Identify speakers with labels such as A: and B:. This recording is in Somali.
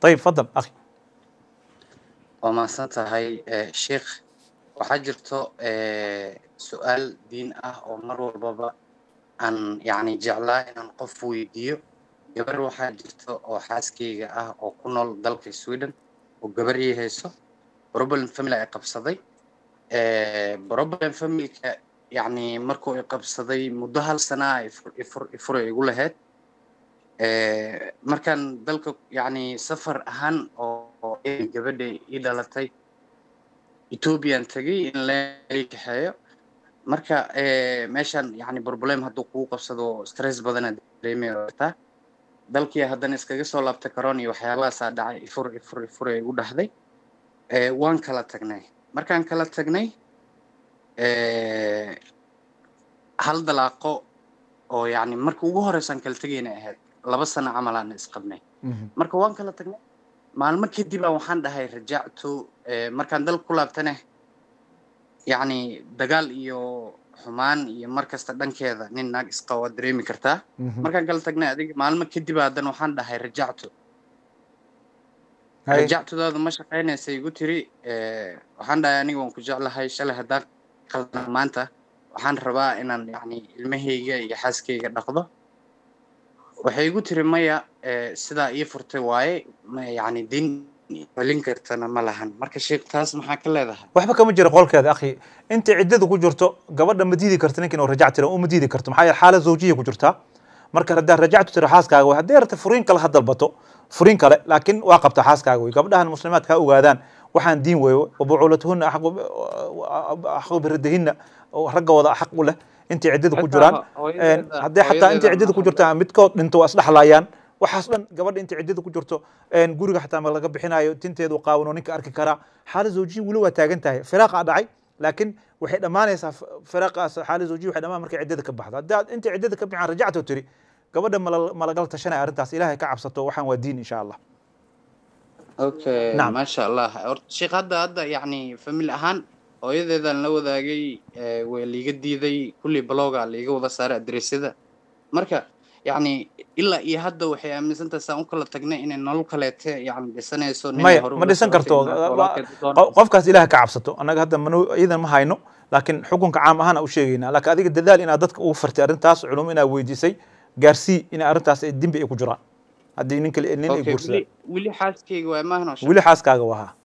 A: ayib fadal akhi
B: waa mahadsan tahay sheikh waxaa jirto su-aal diin ah oo mar walbaba aan yacni jeclaa inaan qof weydiiyo gabar waxaa jirto oo xaaskeyga ah oo ku nool dalka sweden oo gabar ii hayso problem family ay qabsaday problem familka yacni markuu i qabsaday muddo hal sanaa ifur ifuray igu lahayd markaan dalka yacni safar ahaan oo gabadha ii dhalatay ethoobiyan tegay in lai kaxeeyo marka meeshan yacni problem hadduu kugu qabsado stress badana dareemaya kartaa dalkii haddana iskaga soo laabtay karoon iyo waxyaabahaasaa dhacay ifur ifur ifur ee igu dhahday waan kala tagnay markaan kala tagnay hal dalaaqo oo yacni marka ugu horeysaan kala tegayna ahayd laba sano camal aan isqabnay marka waan kala tagnay maalmo kadib aan waxaan dhahay rajactu markaan dalka ku laabtane yacni dagaal iyo xumaan iyo mar kasta dhankeeda nin naag isqa waa dareemi kartaa markaan kala tagnay adiga maalmo kadib haddana waxaan dhahay rajactu rajactudaada ma shaqaynaysa igu tiri waxaan dhahay aniga waan ku jeclahay shalay haddaan qaldana maanta waxaan rabaa inaan yacni ilmahayga iyo xaaskayga dhaqdo waxay igu tiri maya sidaa ii furtay waaye yacni din celin kartana ma lahan marka sheekh taas maxaa ka leedahay
A: waxba kama jira qolkeeda akhi inta ciddada ku jirto gabadha ma diidi karta ninkan oo rajac tira uma diidi karto maxaa yeele xaalad zawjiya ku jirtaa marka haddaa rajactu tira xaaskaaga way haddii rata furiin kale ha dalbato furiin kale laakiin waa qabtaa xaaskaaga wey gabdhahan muslimaadka ha ogaadaan waxaan diin weeyo wabucuulatuhuna axaqu biradahina raggooda xaq u leh intay ciddada ku jiraan haddii xataa intay ciddada ku jirtaan midkood dhinto waa isdhexlaayaan waxaas dhan gabadha intay ciddada ku jirto guriga xataa ma laga bixinayo tinteedu qaawan oo ninka arki karaa xaalad zawjiya weli waa taagan tahay firaaqa dhacay laakiin waxay dhammaanaysaa firaaqaas xaalad zawjiya waxay dhammaan markay ciddada ka baxdo haddii aad intay ciddada ka bixaan rajacto tiri gabadha ma lagala tashanaya arrintaas ilaahay ka cabsato waxaan waa diin insha allah
B: okay maasha allah sheekh hadda hadda yacni famil ahaan hooyadeedaan la wadaagay way liiga diiday kulli bloga liiga wada saaray adresyada marka yacni ilaa iyo hadda waxay aaminsantahay saan u kala tagnay inay nolol kaleete yacni dhisanayso
A: maya ma dhisan karto qofkaas ilaah ka cabsato annaga hadda man iyadan ma hayno laakiin xukunka caam ahaan u sheegaynaa laakiin adiga dadaal inaad dadka ugu fartay arrintaas culum inaad weydiisay gaarsii inay arrintaas dembi ay ku jiraan haddii nin kale nin ay guursadaan
B: weli xaaskayga waa maahno
A: weli xaaskaaga wahaa